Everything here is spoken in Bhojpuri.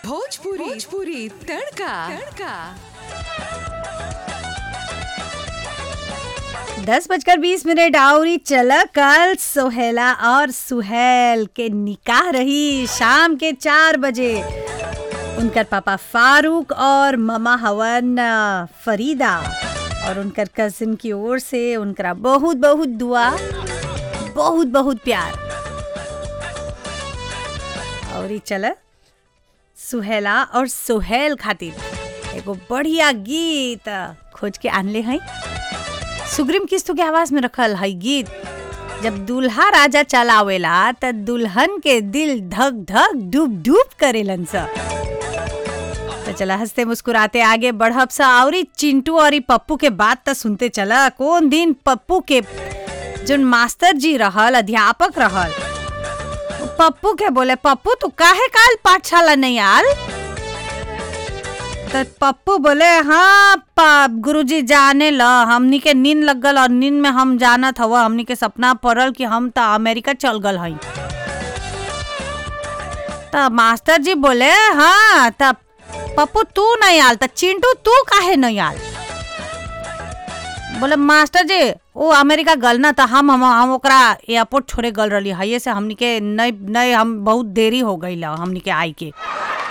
भोजपुरी भोजपुरी तड़का तड़का दस बजकर बीस मिनट आउरी चला कल सोहेला और सुहेल के निकाह रही शाम के चार बजे उनकर पापा फारूक और ममा हवन अ, फरीदा और उनकर कजिन की ओर से उनकरा बहुत बहुत दुआ बहुत बहुत प्यार और ई चल सुहेला और सुहेल खातिर एगो बढ़िया गीत खोज के आनले हैं सुग्रीम किस्तु के आवाज में रखल है गीत जब दूल्हा राजा चलावेला त दुल्हन के दिल धक धक डूब डूब करेलन सा तो चला हंसते मुस्कुराते आगे बढ़ब सा और चिंटू और ई पप्पू के बात तो सुनते चला कौन दिन पप्पू के जोन मास्टर जी रहल अध्यापक रहल पप्पू के बोले पप्पू तू काहे काल पाठशाला नहीं आल तो पप्पू बोले हाँ पा- गुरुजी जाने ल हमनी के नींद लग गल और नींद में हम जानत हवा हमनी के सपना पड़ल कि हम तो अमेरिका चल गल हई तो मास्टर जी बोले हाँ तब पप्पू तू नहीं आल तो चिंटू तू काहे नहीं आल बोले मास्टर जी वो अमेरिका गल ना तो हम हम हम ओकरा एयरपोर्ट छोड़े गल रही है से हमनी के नहीं नहीं हम बहुत देरी हो गई हमनी के आई के